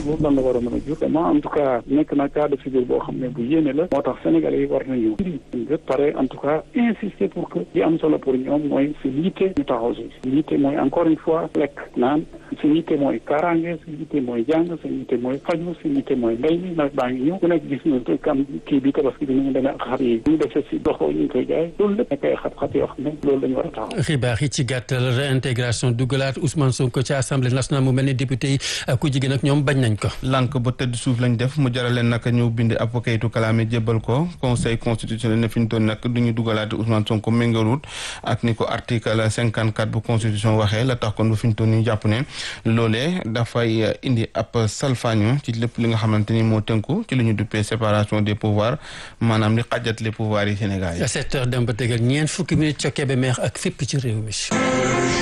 boobu lan la war a mën a jur vraiment en tout cas nekk na cas de figure boo xam ne bu yéene la moo tax sénégalais yi war nañu indi ngët pare en tout cas insister pour que li am solo pour ñoom mooy si yitte ñu taxaw si si yitte mooy encore une fois lekk naan si yitte mooy kaaraange si yitte mooy jàng si yitte mooy faju si yitte mooy mbéy mi nawet baa ngi ñëw ku nekk gis nga kam kii bi tabaski bi ñu demee ak xar yi ñu defee si doxoo ñu ngi koy jaay loolu lépp nekk ay xat-xat yoo xam ne loolu lañu war a taxaw xibaar yi ci gàttal réintégration dugalaat Ousmane Sonko ci assemblée nationale mu mel ni député yi ku jigéen ak ñoom bañ nañ ko lànk ba tëdd suuf lañ def mu jaral leen nag ñëw bind ab kayitu kalaame jébbal ko conseil constitutionnel ne fi ñu toon nag du ñu dugalaate Ousmane Sonko méngalut ak ni ko article cinquante quatre bu constitution waxee la tax kon ba fi ñu toon ñu jàpp ne loolee dafay indi ab salfaañu ci lépp li nga xamante ni moo tënku ci li ñu duppee séparation des pouvoirs maanaam li xajat les pouvoirs yi Sénégal yi. sept heures dem ba tegal ñeent fukki minutes ca Kébémer ak fépp ci réew mi